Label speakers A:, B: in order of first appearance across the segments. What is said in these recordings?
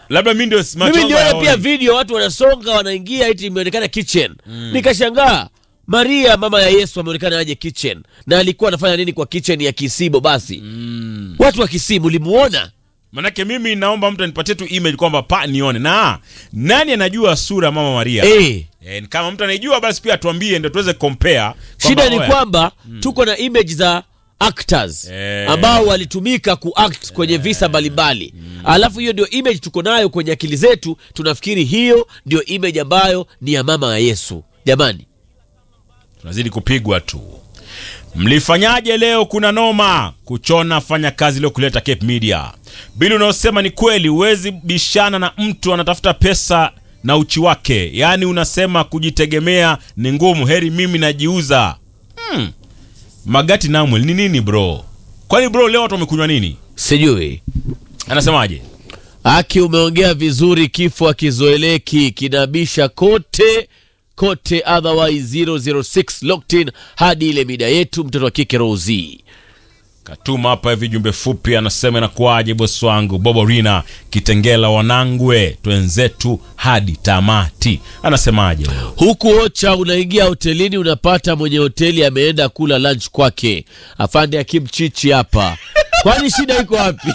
A: labda mi ndio
B: mimi
A: machongo
B: niliona
A: yaoni.
B: pia video watu wanasonga wanaingia eti imeonekana kitchen nikashangaa maria mama ya yesu ameonekana aje kitchen na alikuwa anafanya nini kwa kitchen ya kisibo basi watu wa kisimu limuona
A: manake mimi naomba mtu anipatie tu email kwamba pa nione na nani anajua sura ya mama maria
B: eh.
A: Eh, kama mtu anaijua basi pia tuambie ndio tuweze compare
B: shida ni
A: oya,
B: kwamba tuko na image za actors
A: Eh.
B: ambao walitumika kuact kwenye visa mbalimbali alafu hiyo ndio image tuko nayo kwenye akili zetu tunafikiri hiyo ndio image ambayo ni ya mama ya yesu jamani
A: tunazidi kupigwa tu mlifanyaje leo kuna noma kuchona fanya kazi leo kuleta Cape Media bili unaosema ni kweli huwezi bishana na mtu anatafuta pesa na uchi wake yaani unasema kujitegemea ni ngumu heri mimi najiuza hmm. magati namwel ni nini bro kwani bro leo watu wamekunywa nini
B: sijui
A: anasemaje
B: Aki, umeongea vizuri, kifo akizoeleki kinabisha kote kote, otherwise 006 locked in hadi ile mida yetu. Mtoto wa kike Rozi
A: katuma hapa hivi jumbe fupi anasema inakuwaje bosi wangu bobo rina kitengela wanangwe twenzetu hadi tamati anasemaje huyo?
B: huku Ocha, unaingia hotelini unapata mwenye hoteli ameenda kula lunch kwake. Afande Akim Chichi hapa, kwani shida iko wapi?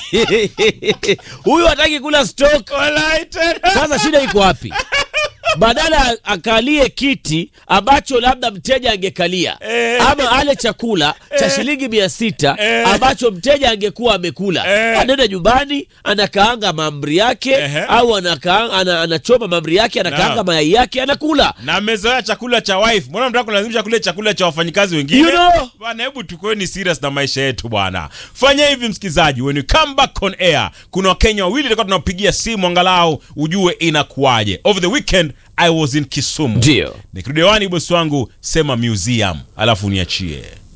B: Huyu hataki kula stock. Sasa shida iko wapi? badala akalie kiti ambacho labda mteja angekalia
A: Eh.
B: ama ale chakula cha shilingi mia sita
A: Eh.
B: ambacho mteja angekuwa amekula
A: Eh.
B: anaenda nyumbani anakaanga maamri yake
A: Ehe.
B: au anakaanga, ana, anachoma maamri yake anakaanga
A: Na.
B: mayai yake anakula
A: na amezoea chakula cha wife mbona mtaka kulazimisha kule chakula cha wafanyikazi wengine
B: You know.
A: bwana hebu tukueni serious na maisha yetu bwana fanya hivi msikizaji when you come back on air kuna wakenya wawili tulikuwa tunapigia simu angalau ujue inakuwaje over the weekend i was in kisumu
B: Ndio.
A: nikirudi hewani bosi wangu sema museum alafu niachie